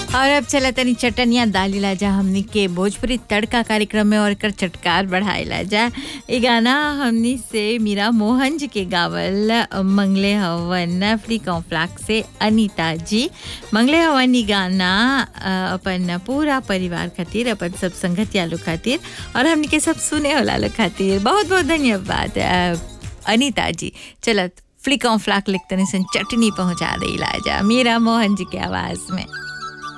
और अब चला तनी चटनिया दालीला जा हमनी के भोजपुरी तड़का कार्यक्रम में और कर चटकार बढ़ाइला जा ये गाना हमनी से मीरा मोहन जी के गावल मंगले हवन फ्री कॉम्प्लेक्स से अनीता जी मंगले हवन ई गाना अ, अपन पूरा परिवार खातिर अपन सब संगतिया लोग खातिर और हमनी के सब सुने होला लोग खातिर बहुत बहुत धन्यवाद अ, अनीता जी चलत फ्लिक ऑन फ्लाक लिखतनी सन चटनी पहुंचा दे जा मीरा मोहन जी के आवाज में